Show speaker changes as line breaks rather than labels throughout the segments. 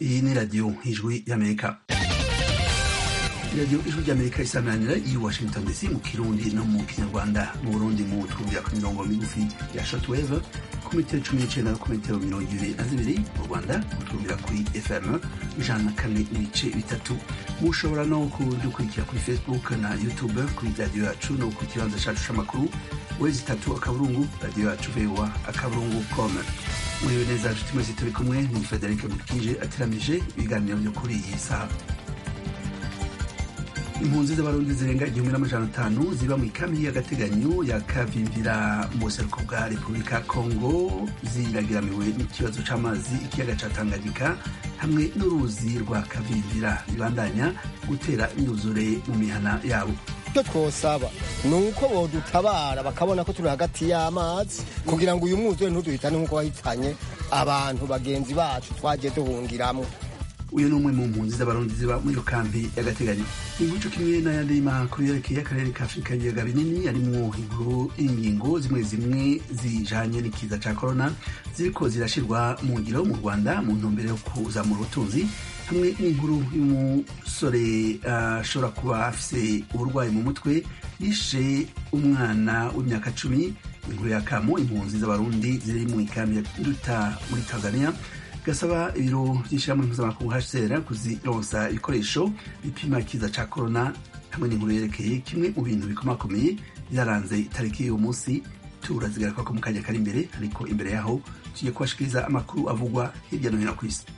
iyi ni radiyo ijwi y'amerika radiyo ijwi ry'amerika isamanira i washington dc mu kirundi no mu kinyarwanda mu burundi mu twumvira ku mirongo migufi ya shotwave ku metero cumi n'icenda no ku metero mirongo ibiri na zibiri mu rwanda mutwumvira kuri fm ijana na kane n'ibice bitatu mushobora no kudukurikira kuri facebook na youtube kuri radiyo yacu no ku kibanza cacu c'amakuru wezi itatu akaburungu radiyo yacu voa akaburungu com muriwe neza nshuti mwese turi kumwe ni frederic mukije ateramije ibiganiro vyo kuri iyi saha impunzi z'abarundi zirenga igihumbi n'amajana atanu ziba mu ikambi y'agateganyo ya kavimvira mu buseruko bwa repubulika kongo ziragiramiwe n'ikibazo c'amazi ikiyaga ca tanganyika hamwe n'uruzi rwa kavimvira bibandanya gutera imyuzure mu mihana yabo
icyo twosaba ni uko bodutabara bakabona ko turi hagati y'amazi kugira ngo uyu mwuzure ntuduhitane nk'uko wahitanye abantu bagenzi bacu twagiye duhungiramo
uyu ni umwe mu mpunzi z'abarundi ziba muri iyo kambi y'agateganyo inkuru kimwe n'ayandi makuru yerekeye akarere ka afurika y'ibiyaga binini arimwo inkuru ingingo zimwe zimwe zijanye n'ikiza ca korona ziriko zirashirwa mu ngiro mu rwanda mu ntumbero yo kuzamura ubutunzi hamwe n'inkuru y'umusore ashobora uh, kuba afise uburwayi mu mutwe yishe umwana w'imyaka cumi inkuru ya kamo impunzi z'abarundi ziri mu ikambi ya nduta muri tanzania gasaba ibiro by'ishyirahamwe mpuzamakungu hcr kuzironsa ibikoresho bipima ikiza ca korona hamwe n'inkuru yerekeye kimwe mu bintu bikomakomeye byaranze itariki y'uwo munsi turazigaruka ko mu kanya kari imbere ariko imbere yaho tugiye kubashikiriza amakuru avugwa hirya no hino ku isi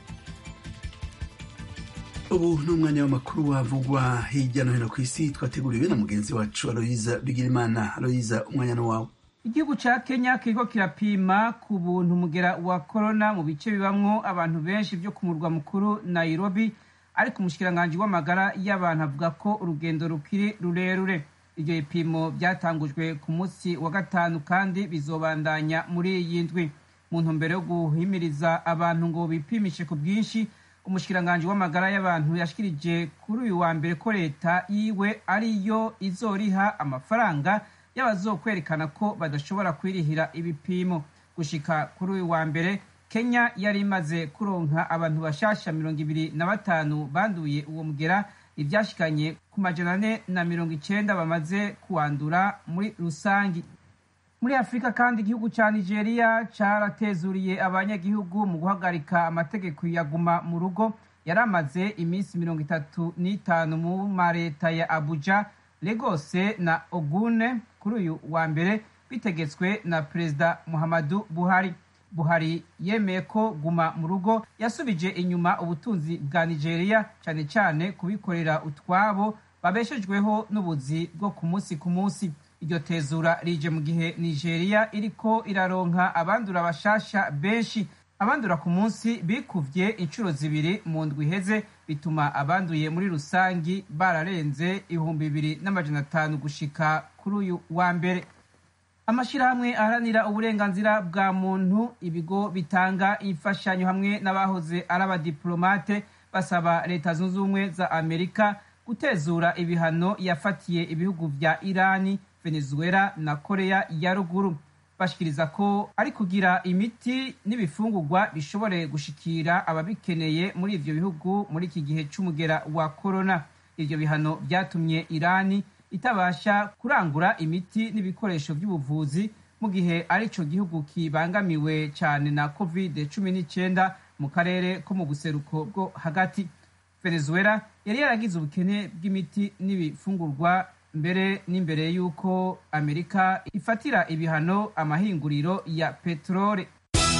ubu ni umwanya w'amakuru avugwa hirya no hino ku isi twateguriwe na mugenzi wacu aloyiza bigirimana aloyiza umwanya no wawe
igihugu ca kenya kiriko kirapima ku buntu umugera wa korona mu bice bibamwo abantu benshi vyo ku murwa mukuru nairobi ariko umushikiranganji w'amagara y'abantu avuga ko urugendo rukiri rurerure ivyo bipimo vyatangujwe ku munsi wa gatanu kandi bizobandanya muri iyi ndwi mu ntumbero yo guhimiriza abantu ngo bipimishe ku bwinshi umushikiranganji w'amagara y'abantu yashikirije kuri uyu wa mbere ko leta yiwe ariyo izoriha amafaranga y'abazokwerekana ko badashobora kwirihira ibipimo gushika kuri uyu wa mbere kenya yari imaze kuronka abantu bashasha mirongo ibiri na batanu banduye uwo mugera ivyashikanye ku majana ane na mirongo icenda bamaze kuwandura muri rusangi muri afurika kandi igihugu ca nigeria caratezuriye abanyagihugu mu guhagarika amategeko yaguma mu rugo yari amaze iminsi mirongo itatu n'itanu mu mareta ya abuja legose na ogune kuri uyu wa mbere bitegetswe na perezida muhammadu buhari buhari yemeye ko guma mu rugo yasubije inyuma ubutunzi bwa nigeria cyane cyane kubikorera utwabo babeshejweho n'ubuzi bwo ku munsi ku munsi iryo tezura rije mu gihe nigeria iriko iraronka abandura bashasha benshi abandura ku munsi bikuvye inshuro zibiri mu ndwi iheze bituma abanduye muri rusangi bararenze ibihumbi bibiri n'amajana atanu gushika kuri uyu wa mbere amashyirahamwe aharanira uburenganzira bwa muntu ibigo bitanga imfashanyo hamwe n'abahoze ari abadiplomate basaba leta zunze ubumwe za amerika gutezura ibihano yafatiye ibihugu vya irani venezuela na korea ya ruguru bashikiriza ko ari kugira imiti n'ibifungurwa bishobore gushikira ababikeneye muri ivyo bihugu muri iki gihe c'umugera wa korona ivyo bihano vyatumye irani itabasha kurangura imiti n'ibikoresho by'ubuvuzi mu gihe arico gihugu kibangamiwe cyane na covid cumi n'icyenda mu karere ko mu buseruko bwo hagati venezuela yari yaragize ubukene bw'imiti n'ibifungurwa mbere n'imbere y'uko amerika ifatira ibihano amahinguriro ya peteroli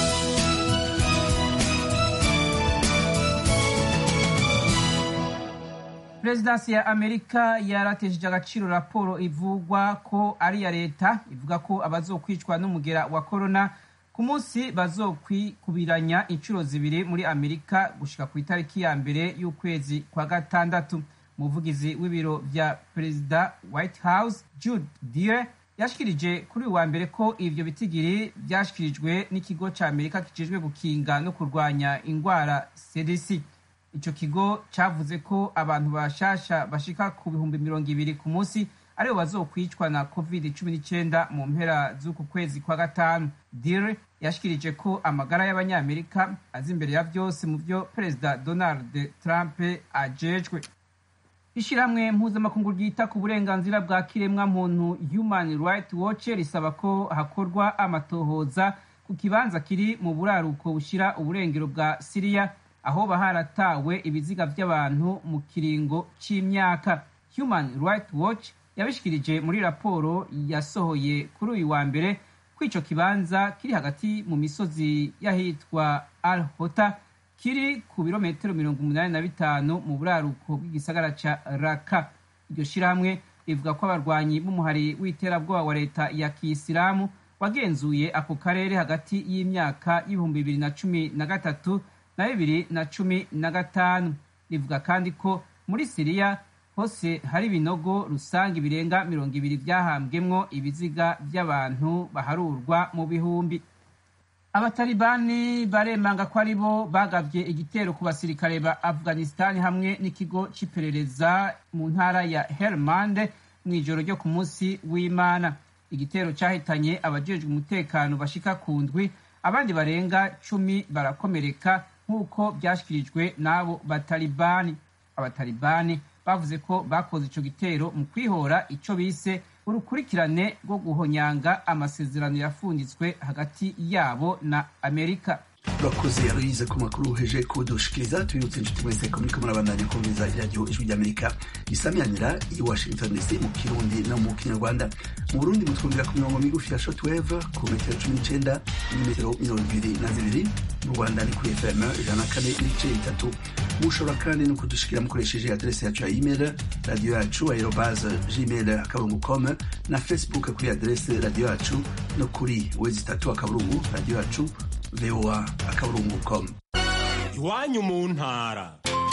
perezidansi ya amerika yaratesheje agaciro raporo ivugwa ko ari iya leta ivuga ko abazokwicwa n'umugera wa korona ku munsi bazokwikubiranya inshuro zibiri muri amerika gushika ku itariki ya mbere y'ukwezi kwa gatandatu umuvugizi w'ibiro vya perezida white house jude dier yashikirije kuri uyu wa mbere ko ivyo bitigiri vyashikirijwe n'ikigo ca amerika kijejwe gukinga no kurwanya ingwara cdc ico kigo cavuze ko abantu bashasha bashika ku bihumbi mirongo ibiri ku munsi aribo bazokwicwa na covid cumi n'icyenda mu mpera z'uku kwezi kwa gatanu dire yashikirije ko amagara y'abanyamerika azi imbere ya byose mu byo perezida donald trump ajejwe ishyirahamwe mpuzamakungu ryita ku burenganzira bwa kiremwa muntu human right watch risaba ko hakorwa amatohoza ku kibanza kiri mu buraruko bushyira uburengero bwa siriya aho baharatawe ibiziga by'abantu mu kiringo cy'imyaka human right watch yabishikirije muri raporo yasohoye kuri uyu wa mbere ko icyo kibanza kiri hagati mu misozi y'ahitwa al hota kiri ku birometero mirongo umunani na bitanu mu buraruko bw'igisagara ca raka iryo shirahamwe rivuga ko abarwanyi b'umuhari w'iterabwoba wa leta ya kiyisilamu wagenzuye ako karere hagati y'imyaka y'ibihumbi bibiri na cumi na gatatu na bibiri na cumi na gatanu rivuga kandi ko muri siriya hose hari ibinogo rusange birenga mirongo ibiri byahambwemwo ibiziga by'abantu baharurwa mu bihumbi abatalibani baremanga ko ari bo bagavye igitero ku basirikare ba afghanistan hamwe n'ikigo c'iperereza mu ntara ya helmand mw'ijoro ryo ku munsi w'imana igitero cyahitanye abajejwe umutekano bashika ku ndwi abandi barenga cumi barakomereka nk'uko byashyikirijwe n'abo batalibani abatalibani bavuze ko bakoze ico gitero mu kwihora ico bise urukurikirane rwo guhonyanga amasezerano yafunditswe hagati yabo na amerika
urakoze aloyize ku makuru uheje kudushikiriza tubibutse inshuti mwese ko muriko murabandanya kumviriza iradiyo ijwi ry'amerika risamyanira i washington dc mu kirundi no mu kinyarwanda mu burundi mutwumvira ku mirongo migufi ya shortwave ku metero cumi n'icenda n'imetero mirongo ibiri na zibiri mu rwanda ni kuri fm ijana na kane n'ibice bitatu mushobora kandi no kudushikira mukoresheje adrese yacu ya email radiyo yacu aerobase gmail akaburungu com na facebook kuri adrese radiyo yacu no kuri wezi itatu akaburungu radiyo yacu voa akaburungu com
iwanyu mu ntara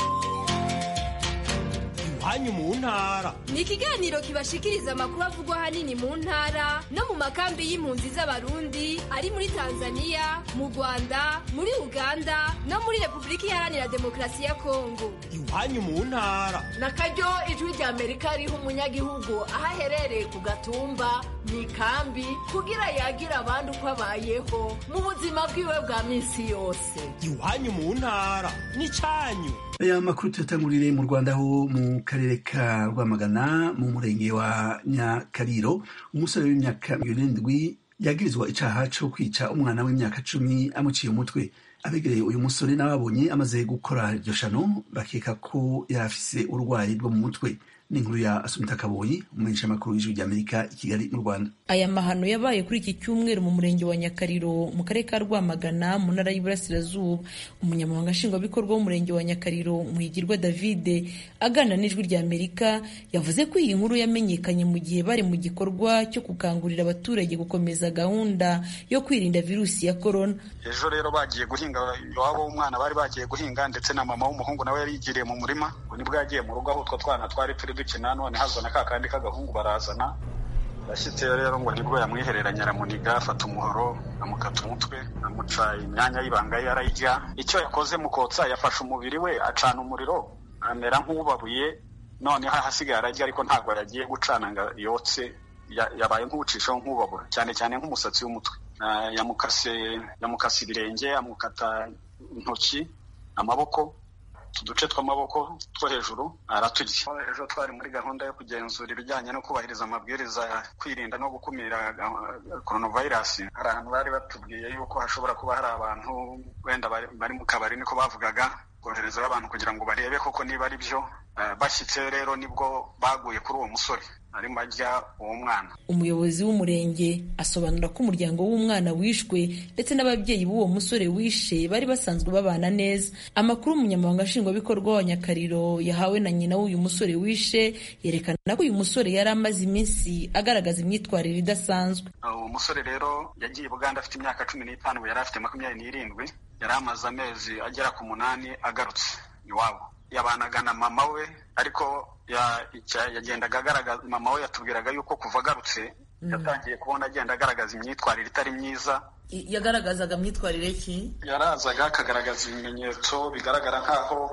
iwanyu mu ntara
ni ikiganiro kibashikiriza amakuru avugwa ahanini mu ntara no mu makambi y'impunzi z'abarundi ari muri tanzania mu rwanda muri uganda no muri repubulika iharanira demokarasi ya kongo
iwanyu mu ntara
na karyo ijwi rya amerika riha umunyagihugu aho aherereye ku gatumba mu ikambi kugira yagira abandi uko abayeho mu buzima bwiwe bwa minsi yose
iwanyu mu ntara n'icyanyu
aya makuru tuyatangurire mu rwanda ho mu karere ka rwamagana mu murenge wa nyakariro umusore w'imyaka mirongo irindwi yagirizwa icaha co kwica umwana w'imyaka cumi amuciye umutwe abegereye uyu musore n'ababonye amaze gukora iryo shano bakeka ko yari afise uburwayi bwo mu mutwe n'inkuru ya asumita kaboyi umumenyesha makuru w'ijwi ry'amerika i kigali mu rwanda
aya mahano yabaye kuri iki cyumweru mu murenge wa nyakariro mu karere ka rwamagana mu ntara y'iburasirazuba umunyamabanga nshingwabikorwa w'umurenge wa nyakariro muhigirwa davide aganira n'ijwi ry'amerika yavuze ko iyi nkuru yamenyekanye mu gihe bari mu gikorwa cyo gukangurira abaturage gukomeza gahunda yo kwirinda virusi ya korona
ejo rero bagiye guhinga iwabo w'umwana bari bagiye guhinga ndetse na mama w'umuhungu nawe yari yigiriye mu murima nibwo yagiye mu rugo aho utwo twana twari turi dukina none hazana ka kandi k'agahungu barazana yashyizeyo rero ngo nibwo yamwihereranya aramuniga afata umuhoro amukata umutwe amuca imyanya y'ibanga ye arayirya icyo yakoze mu kotsa yafashe umubiri we acana umuriro amera nk'ubabuye noneho ahasigaye ararya ariko ntabwo yagiye gucana ngo yotse yabaye nk'uwucishaho nk'ubabura cyane cyane nk'umusatsi w'umutwe yamukase yamukase ibirenge amukata intoki amaboko uduce tw'amaboko two hejuru araturya ejo twari muri gahunda yo kugenzura ibijyanye no kubahiriza amabwiriza kwirinda no gukumira coronavirus hari ahantu bari batubwiye yuko hashobora kuba hari abantu wenda bari mu kabari niko bavugaga koherezaho abantu kugira ngo barebe koko niba ari byo bashyitse rero nibwo baguye kuri uwo musore arimo ajya uwo mwana
umuyobozi w'umurenge asobanura ko umuryango w'umwana wishwe ndetse n'ababyeyi b'uwo musore wishe bari basanzwe babana neza amakuru umunyamabanga nshingwabikorwa wa nyakariro yahawe na nyina w'uyu musore wishe yerekana ko uyu musore yari amaze iminsi agaragaza imyitwarire idasanzwe
uwo musore rero yagiye buganda afite imyaka cumi n'itanu yari afite makumyabiri n'irindwi yari amaze amezi agera ku munani agarutse iwabo yabanaga na mama we ariko yagendaga agaragaza mama we yatubwiraga yuko kuva agarutse yatangiye kubona agenda agaragaza imyitwarire itari myiza
yagaragazaga imyitwarire ki
yarazaga akagaragaza ibimenyetso bigaragara nk'aho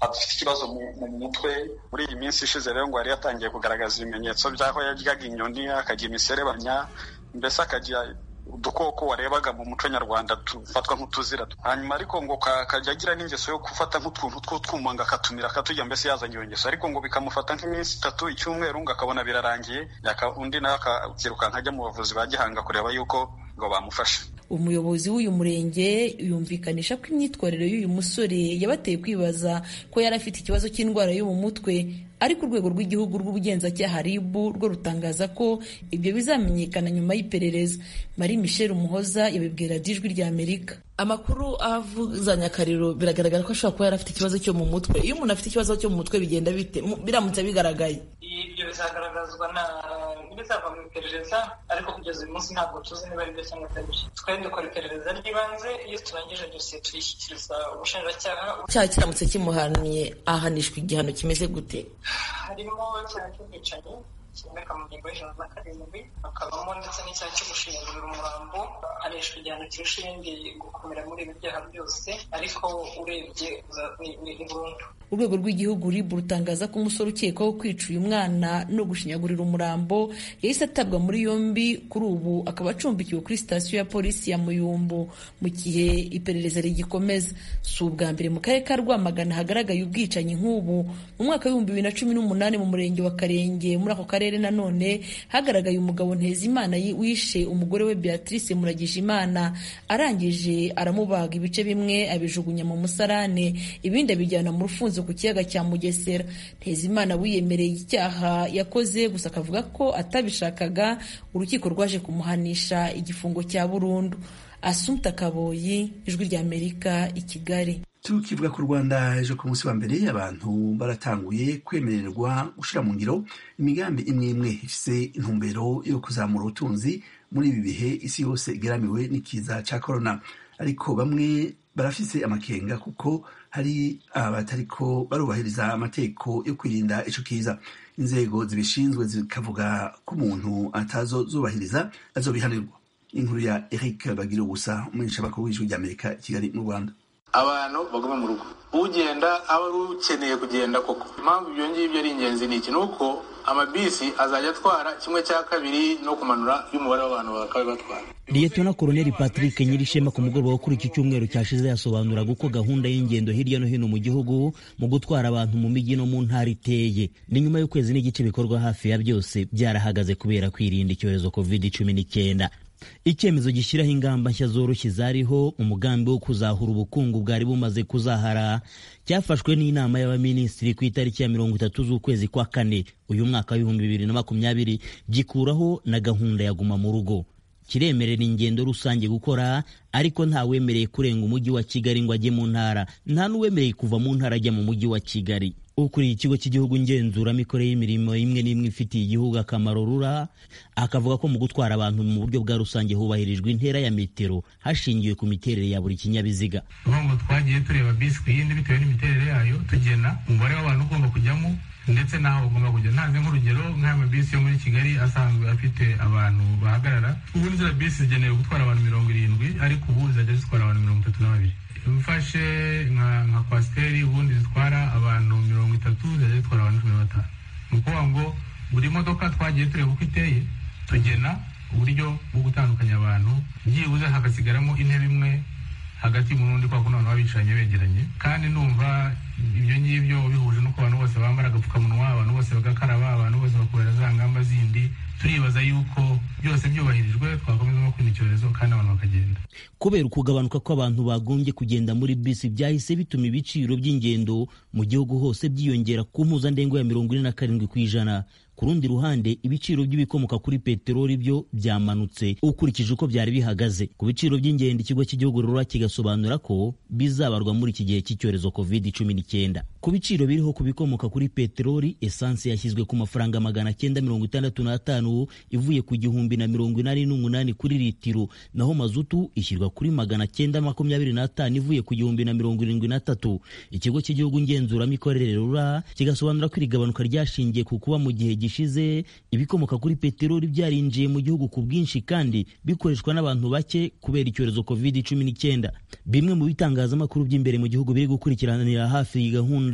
afite ikibazo mu mutwe muri iyi minsi ishize rero ngo yari yatangiye kugaragaza ibimenyetso by'aho yaryaga inyoni akagira imiserebanya mbese akagira udukoko warebaga mu muco nyarwanda tufatwa nk'utuzira hanyuma ariko ngo akajya agira n'ingeso yo gufata nk'utuntu tw'utwuma ngo akatumira akaturya mbese yazanye iyo ngeso ariko ngo bikamufata nk'iminsi itatu icyumweru ngo akabona birarangiye undi nawe akakirukanka ajya mu bavuzi ba gihanga kureba yuko ngo bamufashe
umuyobozi w'uyu murenge yumvikanisha ko imyitwarire y'uyu musore yabateye kwibaza ko yari afite ikibazo cy'indwara yo mu mutwe ariko urwego rw'igihugu rw'ubugenzacyaha RIB rwo rutangaza ko ibyo bizamenyekana nyuma y'iperereza Marie Michel Umuhoza yabibwira ijwi rya Amerika
amakuru avuza nyakariro biragaragara ko ashobora kuba yari afite ikibazo cyo mu mutwe iyo umuntu afite ikibazo cyo mu mutwe bigenda bite biramutse bigaragaye
ibyo bizagaragazwa na n'ibizava mu iperereza ariko kugeza uyu munsi ntabwo tuzi niba ari byo cyangwa atari byo twari dukora iperereza ry'ibanze iyo turangije dosiye tuyishyikiriza ubushinjacyaha
icyaha kiramutse kimuhaniye ahanishwa igihano kimeze gute
harimo icyaha cy'ubwicanyi kiboneka mu ngingo y'ijana na karindwi hakabamo ndetse n'icyaha cyo gushingurira umurambo ahanishwa igihano kirusha ibindi gukomera muri ibi byaha byose ariko urebye ni burundu
urwego rw'igihugu RIB rutangaza ko umusore ukekwaho kwica uyu mwana no gushinyagurira umurambo yahise atabwa muri yombi kuri ubu akaba acumbikiwe kuri sitasiyo ya polisi ya muyumbu mu gihe iperereza rigikomeza si ubwa mbere mu karere ka rwamagana hagaragaye ubwicanyi nk'ubu mu mwaka w'ibihumbi bibiri na cumi n'umunani mu murenge wa karenge muri ako karere nanone hagaragaye umugabo ntezimana wishe umugore we beatrice muragijimana arangije aramubaga ibice bimwe abijugunya mu musarane ibindi abijyana mu rufunzo ku kiyaga cya mugesera ntezimana wiyemereye icyaha yakoze gusa akavuga ko atabishakaga urukiko rwaje kumuhanisha igifungo cya burundu asumta kaboyi ijwi rya amerika i kigali
tukivuga ku rwanda ejo ku munsi wa mbere abantu baratanguye kwemererwa gushyira mu ngiro imigambi imwe imwe ifise intumbero yo kuzamura ubutunzi muri ibi bihe isi yose igeramiwe n'ikiza cya korona ariko bamwe barafise amakenga kuko hari abatariko barubahiriza amategeko yo kwirinda ico kiza inzego zibishinzwe zikavuga ko umuntu atazozubahiriza azobihanirwa inkuru ya eric bagira ubusa umumenyeshamakuru w'ijwi ry'amerika i kigali mu rwanda
abantu baguma mu rugo ugenda aba ari ukeneye kugenda koko impamvu ibyo ngibyo ari ingenzi ni iki ni uko amabisi azajya atwara kimwe cya kabiri no kumanura y'umubare w'abantu bakaba batwara
liyetona koroneli patrick nyirishema ku mugoroba wo kuri iki cyumweru cyashize yasobanuraga uko gahunda y'ingendo hirya no hino mu gihugu mu gutwara abantu mu mijyi no mu ntara iteye ni nyuma y'ukwezi n'igice bikorwa hafi ya byose byarahagaze kubera kwirinda icyorezo covid cumi n'icyenda icyemezo gishyiraho ingamba nshya zoroshye zariho umugambi wo kuzahura ubukungu bwari bumaze kuzahara cyafashwe n'inama y'abaminisitiri ku itariki ya mirongo itatu z'ukwezi kwa kane uyu mwaka w'ibihumbi bibiri na makumyabiri gikuraho na gahunda ya guma mu rugo kiremerera ingendo rusange gukora ariko ntawemereye kurenga umujyi wa kigali ngo ajye mu ntara nta n'uwemereye kuva mu ntara ajya mu mujyi wa kigali ukuriye ikigo cy'igihugu ngenzuramikorere y'imirimo imwe n'imwe ifitiye igihugu akamaro rura akavuga ko mu gutwara abantu mu buryo bwa rusange hubahirijwe intera ya metero hashingiwe ku miterere ya buri kinyabiziga
ngo twagiye tureba bisi ku yindi bitewe n'imiterere yayo tugena umubare w'abantu ugomba kujyamo ndetse n'aho bagomba kujya ntanze nk'urugero nk'aya mabisi yo muri kigali asanzwe afite abantu bahagarara ubu ziriya bisi zigenewe gutwara abantu mirongo irindwi ariko ubu zizajya zitwara abantu mirongo itatu na babiri mfashe nka kwasiteri ubundi zitwara abantu mirongo itatu zizajya zitwara abantu cumi na batanu ni ukuvuga ngo buri modoka twagiye tureba uko iteye tugena uburyo bwo gutandukanya abantu byibuze hagasigaramo intebe imwe hagati y'umuntu n'undi kwa kuno abantu baba bicaranye begeranye kandi numva ibyo ngibyo bihuje n'uko abantu bose bambara agapfukamunwa abantu bose bagakaraba abantu bose bakubera za ngamba zindi turibaza yuko byose byubahirijwe twakomeza no kwirinda icyorezo kandi abantu bakagenda
kubera ukugabanuka kw'abantu bagombye kugenda muri bisi byahise bituma ibiciro by'ingendo mu gihugu hose byiyongera ku mpuzandengo ya mirongo ine na karindwi ku ijana ku rundi ruhande ibiciro by'ibikomoka kuri peteroli byo byamanutse ukurikije uko byari bihagaze ku biciro by'ingendo ikigo cy'igihugu rura kigasobanura ko bizabarwa muri iki gihe cy'icyorezo covid cumi n'icyenda ku biciro biriho ku bikomoka kuri peteroli esanse yashyizwe ku mafaranga magana cyenda mirongo itandatu n'atanu ivuye ku gihumbi na mirongo inani n'umunani kuri litiro naho mazutu ishyirwa kuri magana cyenda makumyabiri n'atanu ivuye ku gihumbi na mirongo irindwi n'atatu ikigo cy'igihugu ngenzuramikorere rura kigasobanura ko iri gabanuka ryashingiye ku kuba mu gihe gishize ibikomoka kuri peteroli byarinjiye mu gihugu ku bwinshi kandi bikoreshwa n'abantu bake kubera icyorezo covid cumi n'icyenda bimwe mu bitangazamakuru by'imbere mu gihugu biri gukurikiranira hafi iyi gahunda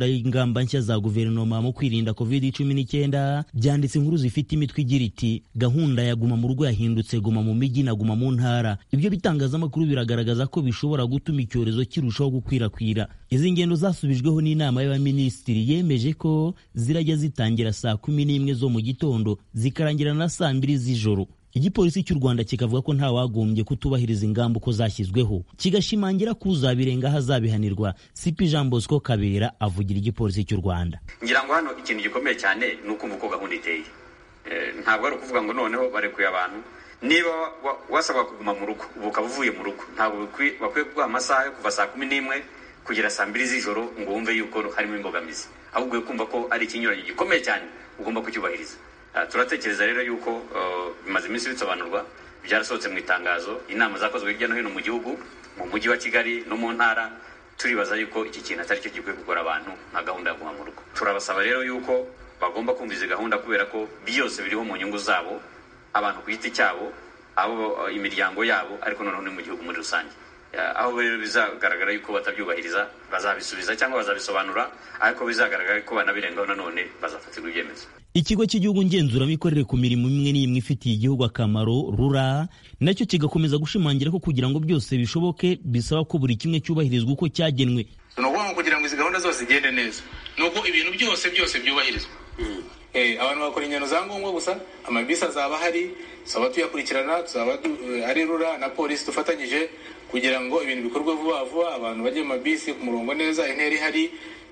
gahunda y'ingamba nshya za guverinoma mu kwirinda covid cumi n'icyenda byanditse inkuru zifite imitwe igira iti gahunda ya guma mu rugo yahindutse guma mu mijyi na guma mu ntara ibyo bitangazamakuru biragaragaza ko bishobora gutuma icyorezo kirushaho gukwirakwira izi ngendo zasubijweho n'inama y'abaminisitiri yemeje ko zirajya zitangira saa kumi n'imwe zo mu gitondo zikarangira na saa mbiri z'ijoro igipolisi cy'u rwanda kikavuga ko nta wagombye kutubahiriza ingamba uko zashyizweho kigashimangira ko uzabirengaho azabihanirwa sipi jean bosco kabera avugira igipolisi cy'u rwanda
ngira ngo hano ikintu gikomeye cyane ni ukumva uko gahunda iteye ntabwo ari ukuvuga ngo noneho barekuye abantu niba wasabwa kuguma mu rugo ubu ukaba uvuye mu rugo ntabwo bakwiye kuguha amasaha yo kuva saa kumi n'imwe kugera saa mbiri z'ijoro ngo wumve yuko harimo imbogamizi ahubwo kumva ko ari ikinyuranyo gikomeye cyane ugomba kucyubahiriza turatekereza rero yuko bimaze iminsi bisobanurwa byarasohotse mu itangazo inama zakozwe hirya no hino mu gihugu mu mujyi wa kigali no mu ntara turibaza yuko iki kintu atari cyo gikwiye kugora abantu nka gahunda yo guma mu rugo turabasaba rero yuko bagomba kumva izi gahunda kubera ko byose biriho mu nyungu zabo abantu ku giti cyabo abo imiryango yabo ariko noneho ni mu gihugu muri rusange aho rero bizagaragara yuko batabyubahiriza bazabisubiza cyangwa bazabisobanura ariko bizagaragara ko banabirengaho nanone bazafatirwa ibyemezo
ikigo cy'igihugu ngenzuramikorere ku mirimo imwe n'imwe ifitiye igihugu akamaro rura nacyo kigakomeza gushimangira ko kugira ngo byose bishoboke bisaba ko buri kimwe cyubahirizwa uko cyagenwe
ni ukuvuga ngo kugira ngo izi gahunda zose zigende neza ni uko ibintu byose byose byubahirizwa abantu bakora ingendo za ngombwa gusa amabisi azaba ahari tuzaba tuyakurikirana tuzaba ari rura na polisi dufatanyije kugira ngo ibintu bikorwe vuba vuba abantu bajye mu mabisi ku murongo neza intera ihari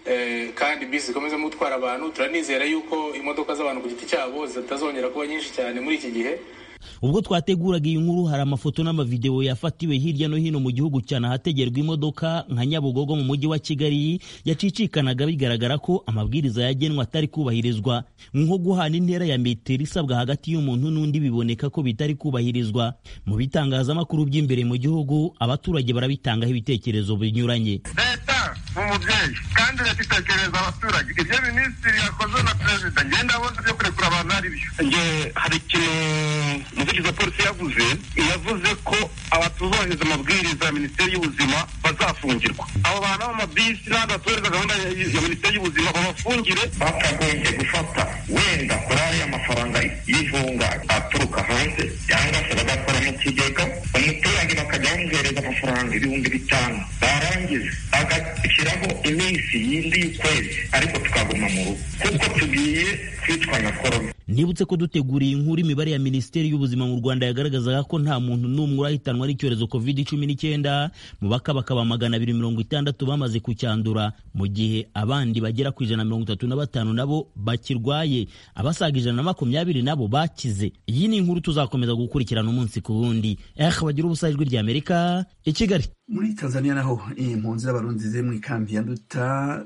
kandi bisi zikomeza gutwara abantu turanizera yuko imodoka z'abantu ku giti cyabo zitazongera kuba nyinshi cyane muri iki gihe
ubwo twateguraga iyi nkuru hari amafoto n'amavidewo yafatiwe hirya no hino mu gihugu cyane ahategerwa imodoka nka nyabugogo mu mujyi wa kigali yacicikanaga bigaragara ko amabwiriza yagenwe atari kubahirizwa nko guhana intera ya metero isabwa hagati y'umuntu n'undi biboneka ko bitari kubahirizwa mu bitangazamakuru by'imbere mu gihugu abaturage barabitangaho ibitekerezo binyuranye
leta ni umubyeyi kandi leta itekereza abaturage ibyo minisitiri yakoze na perezida ngenda abona byo kurekura abantu ari byo nge hari ikintu umuvugizi wa polisi yavuze yavuze ko abatubahiriza amabwiriza ya minisiteri y'ubuzima bazafungirwa abo bantu b'amabisi n'abandi batubahiriza gahunda ya minisiteri y'ubuzima babafungire
bakagombye gufata wenda kuri ariya mafaranga y'ivunga aturuka hanze cyangwa se bagakora mu kigega umuturage bakajya bamuhereza amafaranga ibihumbi bitanu barangiza bagashyiraho iminsi yindi y'ukwezi ariko tukaguma mu rugo kuko tugiye kwicwa na korona
nibutse ko duteguriye inkuru imibare ya minisiteri y'ubuzima mu rwanda yagaragazaga ko nta muntu n'umwe urahitanwa n'icyorezo covid cumi n'icyenda mu bakabakaba magana abiri mirongo itandatu bamaze kucyandura mu gihe abandi bagera ku ijana mirongo itatu na batanu nabo bakirwaye abasaga ijana na makumyabiri nabo bakize iyi ni inkuru tuzakomeza gukurikirana umunsi ku wundi eh bagira ubusa ijwi ry'amerika i kigali
muri tanzania naho impunzi z'abarundi ziri mu ikambi ya nduta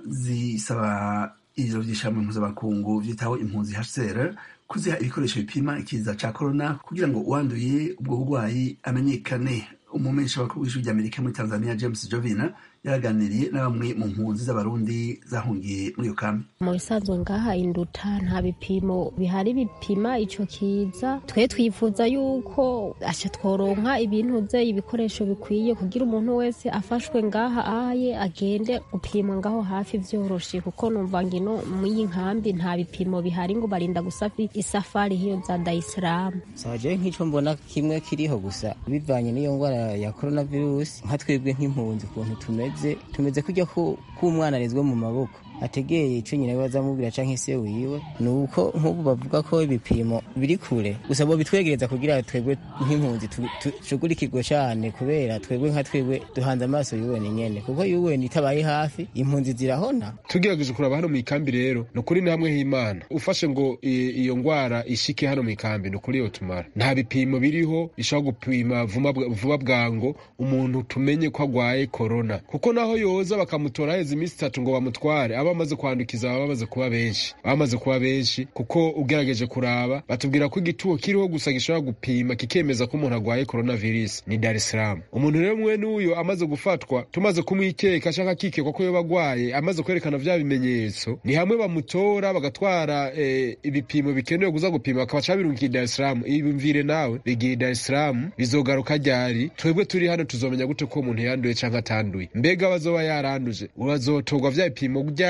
zisaba ibiro by'ishami mpuzamakungu byitaho impunzi hcr kuziha ibikoresho bipima ikiza cya korona kugira ngo uwanduye ubwo burwayi amenyekane umumenyesha bakuru w'ijwi ry'amerika muri tanzania james jovina yaraganiriye na bamwe mu mpunzi z'abarundi zahungiye muri iyo kambi
mu bisanzwe ngaha induta nta bipimo bihari bipima ico kiza twe twifuza yuko aca tworonka ibintu vye ibikoresho bikwiye kugira umuntu wese afashwe ngaha aye agende gupimwa ngaho hafi vyoroshe kuko numva ngino mw'iyi nkambi nta bipimo bihari ngo barinda gusafi isafari hiyo za daisilamu
saje nk'ico mbona kimwe kiriho gusa bivanye n'iyo ngwara ya coronavirus nka twebwe nk'impunzi ukuntu tumeze tumeze kujya k'umwana arezwe mu maboko ategeye ico nyina we azamubwira canke se wiwe ni uko nk'ubu bavuga ko ibipimo biri kure gusa bo bitwegereza kugira twebwe nk'impunzi tushugurikirwe cane kubera twebwe nka twebwe duhanze amaso yuweni nyene kuko yuweni itabaye hafi impunzi zirahona
tugerageje kuraba hano mu ikambi rero ni ukuri ni hamwe h'imana ufashe ngo iyo ngwara ishike hano mu ikambi ni ukuri yotumara nta bipimo biriho bishobora gupima vuba bwango umuntu tumenye ko agwaye korona kuko naho yoza bakamutora heza iminsi itatu ngo bamutware aba bamaze kwandukiza baba bamaze kuba benshi bamaze kuba benshi kuko ugerageje kuraba batubwira ko igituo kiriho gusa gishobora gupima kikemeza ko umuntu agwaye coronavirus ni Dar es Salaam umuntu rero mwene uyo amaze gufatwa tumaze kumwikeka canke akikekwa ko yoba agwaye amaze kwerekana vya bimenyetso ni hamwe bamutora bagatwara eh, ibipimo bikenewe kuza gupima bakabaca babirungiye Dar es Salaam ibimvire nawe bigiye Dar es Salaam bizogaruka ryari twebwe turi hano tuzomenya gute ko umuntu yanduye canke atanduye mbega bazoba yaranduje bazotorwa vya bipimo ryari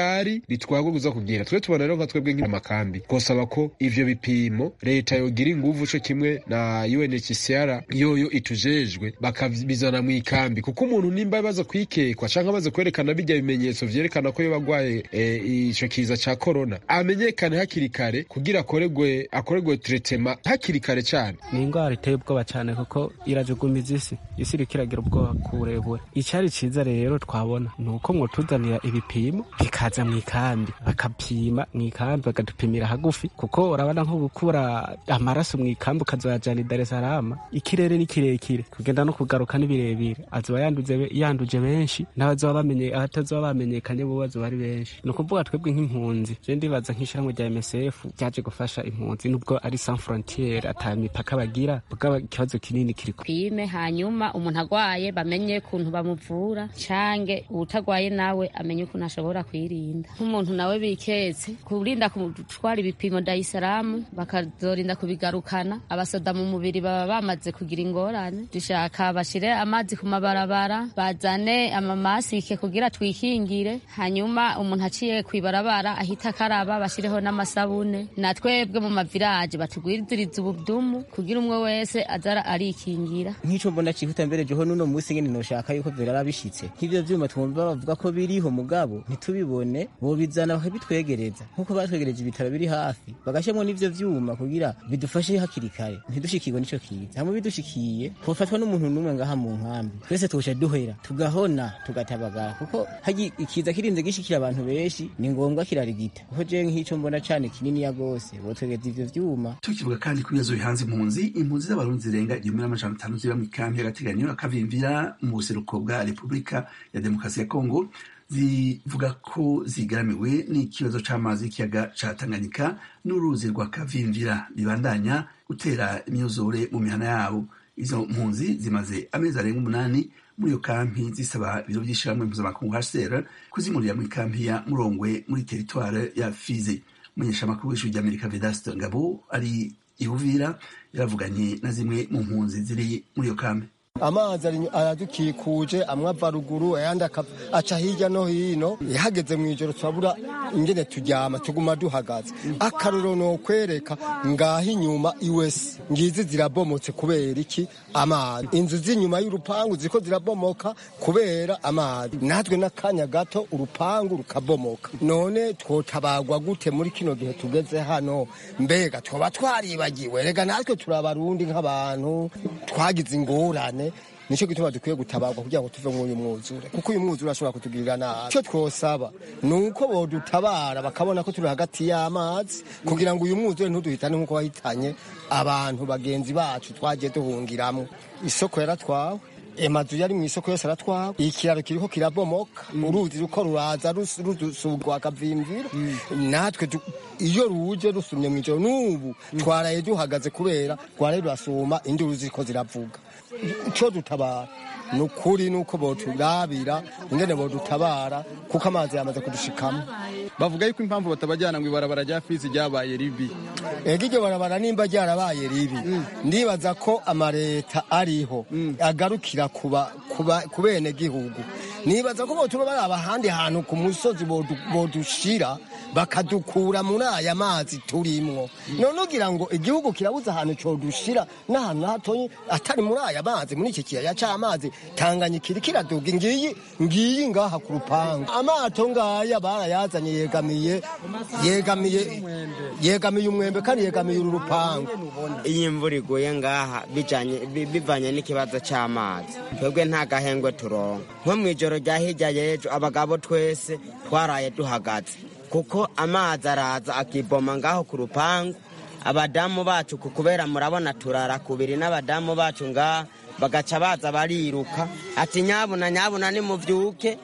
ryari ritwagwa kuza kugira twe tubona rero nka twebwe nk'amakambi twosaba ko ivyo bipimo leta yogira inguvu co kimwe na UNHCR yoyo itujejwe bakabizana mu ikambi kuko umuntu nimba baza kwikekwa canke baza kwerekana bijya bimenyetso vyerekana ko yoba agwaye e, ico kiza ca corona amenyekane hakiri kare kugira akoregwe akoregwe tretema hakiri kare cane
ni indwara iteye ubwoba cyane kuko irajugumiza isi isi iriko iragira ubwoba ku burebure icyari ciza rero twabona ni uko mwotuzanira ibipimo bikaza mu ikambi bakapima mu ikambi bakadupimira hagufi kuko urabona nko gukura amaraso mu ikambi ukazoyajana i Dar es Salaam ikirere ni kirekire kugenda no kugaruka ni birebire azoba yanduze yanduje benshi n'abazoba bamenye abatazoba bamenyekanye bo bazoba ari benshi ni ukuvuga twebwe nk'impunzi je ndibaza nk'ishyirahamwe rya MSF ryaje gufasha impunzi nubwo ari sans frontiere ata mipaka bagira bwa ikibazo kinini kiri
pime hanyuma umuntu agwaye bamenye ukuntu bamuvura cange utagwaye nawe amenye ukuntu ashobora kwirinda nk'umuntu nawe biketse kurinda gutwara ibipimo Dar bakazorinda kubigarukana abasoda mu mubiri baba bamaze kugira ingorane dushaka bashire amazi ku mabarabara bazane amamasike kugira twikingire hanyuma umuntu aciye kwibarabara ahita akaraba bashireho n'amasabune na twebwe mu maviraje batugwiriziriza ubudumu kugira umwe wese azara arikingira
nk'ico mbona cihuta mbere jeho nuno musi nyene noshaka yuko vyarara bishitse nk'ivyo vyuma twumva bavuga ko biriho mugabo ntitubibone bobizana bakabitwegereza nk'uko batwegereje ibitaro biri hafi bagashemwo n'ivyo vyuma kugira bidufashe hakiri kare ntidushikirwe n'ico kiza hamwe bidushikiye hofatwa n'umuntu n'umwe ngaha mu nkambi twese tuca duhera tugahona tugatabagara kuko hagi ikiza kirinze gishikira abantu benshi ni ngombwa kirarigita kuko jewe nk'ico mbona cane kininiya gose botwegereza ivyo vyuma
tukivuga kandi ku bibazo bihanze impunzi impunzi z'abarundi zirenga igihumbi n'amajana atanu ziba mu ikambi y'agateganyo akavimvira mu buseruko bwa repubulika ya demokarasi ya kongo zivuga ko zigaramiwe n'ikibazo c'amazi y'ikiyaga ca tanganyika n'uruzi rwa kavimvira bibandanya gutera imyuzure mu mihana yabo izo mpunzi zimaze amezi arenga umunani muri iyo kampi zisaba ibiro vy'ishirahamwe mpuzamakungu hcr kuzimurira muri kampi ya murongwe muri teritware ya fize umunyeshamakuru w'ishuri ry'amerika vedaste ngabo ari ihuvira yaravuganye na zimwe mu mpunzi ziri muri iyo kambi
amazi aradukikuje amwe ava ruguru ayandi aca hirya no hino ihageze mu ijoro turabura ingene turyama tuguma duhagaze akarorero ni ukwereka ngaho inyuma iwese ngizi zirabomotse kubera iki amazi inzu z'inyuma y'urupangu ziko zirabomoka kubera amazi natwe n'akanya gato urupangu rukabomoka none twotabagwa gute muri kino gihe tugeze hano mbega twoba twaribagiwe rega natwe turabarundi nk'abantu twagize ingorane nicyo gituma dukwiye gutabarwa kugira ngo tuve muri uyu mwuzure kuko uyu mwuzure ashobora kutugirira nabi icyo twosaba ni uko bodutabara bakabona ko turi hagati y'amazi kugira ngo uyu mwuzure ntuduhitane nk'uko wahitanye abantu bagenzi bacu twagiye duhungiramo isoko yaratwawe amazu yari mu isoko yose aratwawe ikiraro kiriko kirabomoka uruzi ruko ruraza rusugwa akavimvira natwe iyo ruje rusumye mu ijoro n'ubu twaraye duhagaze kubera rwaraye rurasuma induru ziriko ziravuga icyo dutabara ni ukuri ni uko boturabira ingene bodutabara kuko amazi yamaze kudushikamo
bavuga yuko impamvu batabajyana ngo ibarabara rya fizi ryabaye ribi
ega iryo barabara nimba ryarabaye ribi ndibaza ko amareta ariho agarukira ku bene gihugu nibaza ko botuba baraba ahandi hantu ku musozi bodushira bakadukura muri aya mazi turimwo none ugira ngo igihugu kirabuze ahantu codushira n'ahantu hatoyi atari muri aya mazi muri iki kiyaya c'amazi tanganyika iri kiraduga ngiyi ngiyi ngaha ku rupangu amato ngaya barayazanye yegamiye yegamiye yegamiye umwembe kandi yegamiye uru rupangu
iyo imvura iguye ngaha bivanye n'ikibazo c'amazi twebwe nta gahengwe turonka nko mw'ijoro rya hirya y'ejo abagabo twese twaraye duhagaze kuko amazi araza akiboma ngaho ku rupangu abadamu bacu kubera murabona turara kubiri n'abadamu bacu ngaha bagaca baza bariruka ati nyabuna nyabuna nimuvyuke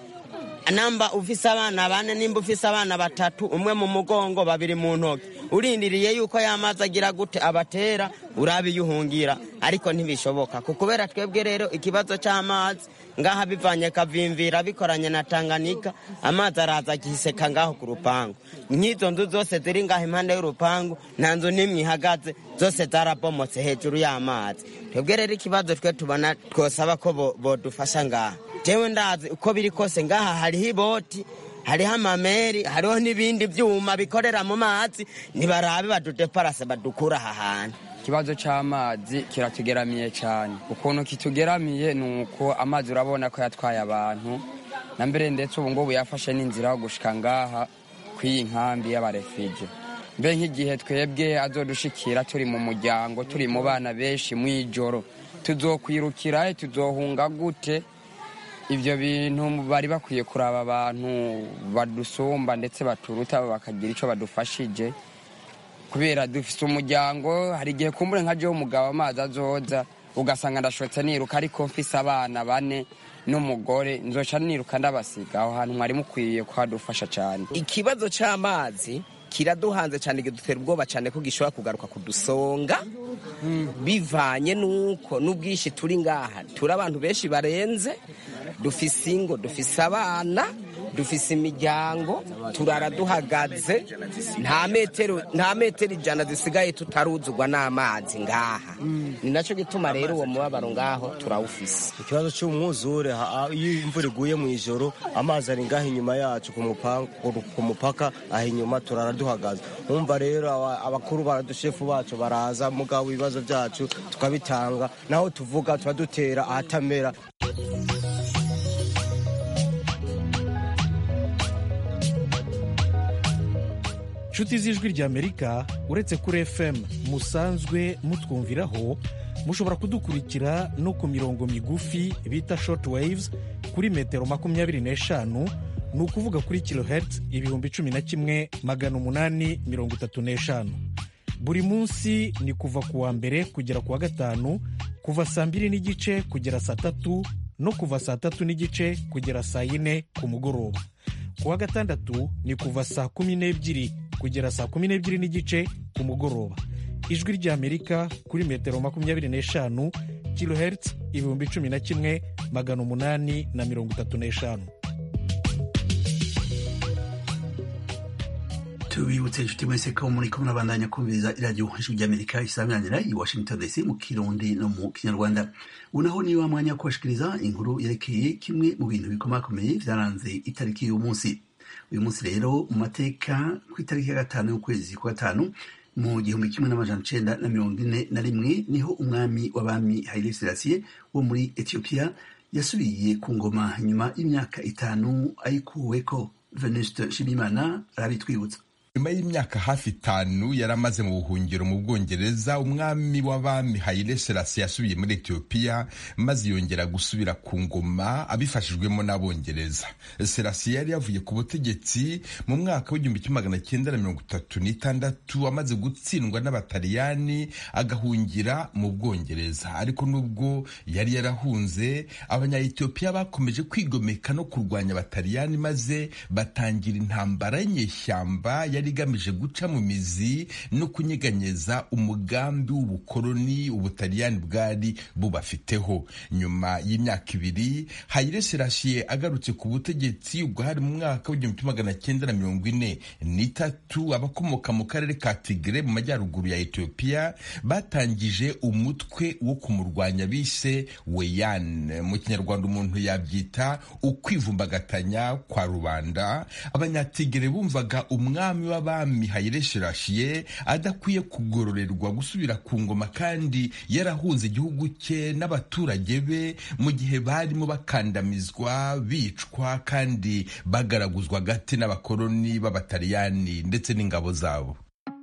namba ufise abana bane nimba ufise abana batatu umwe mu mugongo babiri mu ntoki urindiriye yuko yamazi agira gute abatera urabiyuhungira ariko ntibishoboka kubera twebwe rero ikibazo c'amazi ngaha bivanye kavimvira bikoranye na Tanganyika amazi araza agiseka ngaho ku rupangu nk'izo nzu zose ziri ngaho impande y'urupangu nta nzu n'imwe ihagaze zose zarabomotse hejuru y'amazi twebwe rero ikibazo twe tubona twosaba ko bodufasha ngaha jewe ndazi uko biri kose ngaha hariho iboti hariho amameri hariho n'ibindi byuma bikorera mu mazi ntibarabe badudeparase badukura aha hantu
ikibazo cy'amazi kiratugeramiye cyane ukuntu kitugeramiye ni uko amazi urabona ko yatwaye abantu na mbere ndetse ubu ngubu yafashe n'inzira yo gushika ngaha kw'iyi nkambi y'abarefije mbe nk'igihe twebwe azodushikira turi mu muryango turi mu bana benshi mu ijoro tuzokwirukira tuzohunga gute ibyo bintu bari bakwiye kuraba abantu badusumba ndetse baturuta bakagira icyo badufashije kubera dufite umuryango hari igihe kumbure nka jewe umugabo amazi azoza ugasanga ndashotse niruka ariko mfise abana bane n'umugore nzoca niruka ndabasiga aho hantu mwari mukwiye kuhadufasha cyane
ikibazo cy'amazi kiraduhanze cyane kidutera ubwoba cyane ko gishobora kugaruka kudusonga bivanye n'uko n'ubwinshi turi ngaha turi abantu benshi barenze dufise ingo dufise abana dufise imiryango turara duhagaze nta metero nta metero ijana zisigaye tutaruzugwa n'amazi ngaha ni nacyo gituma rero uwo mubabaro ngaho turawufise
ikibazo cy'umwuzure ha- iyo imvura iguye mu ijoro amazi ari ngaho inyuma yacu ku mupa- ku- ku mupaka aho inyuma turara duhagaze umva rero aba- abakuru baradushefu bacu baraza mugabo ibibazo byacu tukabitanga naho tuvuga tuba dutera ahatamera
nshuti z'ijwi ry'amerika uretse kuri fm musanzwe mutwumviraho mushobora kudukurikira no ku mirongo migufi bita short waves kuri metero makumyabiri n'eshanu ni ukuvuga kuri kilohertz ibihumbi cumi na kimwe magana umunani mirongo itatu n'eshanu buri munsi ni kuva ku wa mbere kugera ku wa gatanu kuva saa mbiri n'igice kugera saa tatu no kuva saa tatu n'igice kugera saa yine ku mugoroba ku wa gatandatu ni kuva saa kumi n'ebyiri kugera saa kumi n'ebyiri n'igice ku mugoroba ijwi ry'amerika kuri metero makumyabiri n'eshanu kilohertz ibihumbi cumi na kimwe magana umunani na mirongo itatu n'eshanu
tubibutse inshuti mwese ko muri kumwe nabandanya kumviriza iradiyo ijwi ry'amerika isabiranira i washington dc mu kirundi no mu kinyarwanda ubu naho ni wa mwanya wo kubashikiriza inkuru yerekeye kimwe mu bintu bikomakomeye byaranze itariki y'uyu munsi uyu munsi rero mu mateka ku itariki ya gatanu y'ukwezi kwa gatanu mu gihumbi kimwe n'amajana icenda na mirongo ine na rimwe niho umwami w'abami haile selassie wo muri etiyopiya yasubiye ku ngoma nyuma y'imyaka itanu ayikuweko venuste nshimiyimana arabitwibutsa
nyuma y'imyaka hafi itanu yari amaze mu buhungiro mu bwongereza umwami w'abami Haile Selassie yasubiye muri etiyopiya maze yongera gusubira ku ngoma abifashijwemo n'abongereza Selassie yari yavuye ku butegetsi mu mwaka w'igihumbi kimwe magana cyenda na mirongo itatu n'itandatu amaze gutsindwa n'abataliyani agahungira mu bwongereza ariko nubwo yari yarahunze abanya-etiyopiya bakomeje kwigomeka no kurwanya abataliyani maze batangira intambara y'inyeshyamba yari igamije guca mu mizi no kunyeganyeza umugambi w'ubukoloni ubutaliyani bwari bubafiteho nyuma y'imyaka ibiri Haile Selassie agarutse ku butegetsi ubwo hari mu mwaka w'igihumbi kimwe magana cyenda na mirongo ine n'itatu abakomoka mu karere ka Tigre mu majyaruguru ya Ethiopia batangije umutwe wo kumurwanya bise Weyan mu kinyarwanda umuntu yabyita ukwivumbagatanya kwa rubanda abanyatigere bumvaga umwami w'abami Haile Selassie adakwiye kugororerwa gusubira ku ngoma kandi yarahunze igihugu cye n'abaturage be mu gihe barimo bakandamizwa bicwa kandi bagaraguzwa agati n'abakoloni b'abataliyani ndetse n'ingabo zabo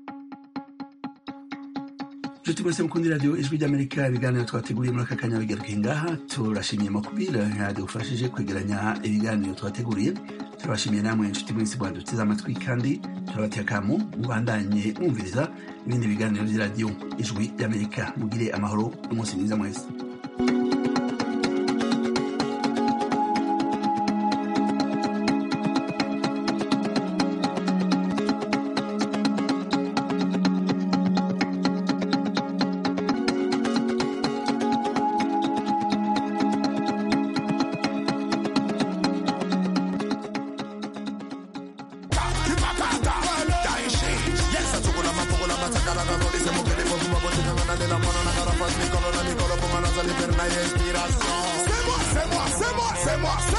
nshuti mwese mukunda iradiyo ijwi ry'amerika ibiganiro twateguriye muri aka kanya bigaruke ngaha turashimiye makubira yadufashije kwegeranya ibiganiro twateguriye turabashimiye namwe inshuti mwese mwaduteze amatwi kandi turabateye akamu mubandanye mwumviriza ibindi biganiro by'iradiyo ijwi ry'amerika mugire amahoro n'umunsi mwiza mwese
C'est moi, c'est moi, c'est moi, c'est moi.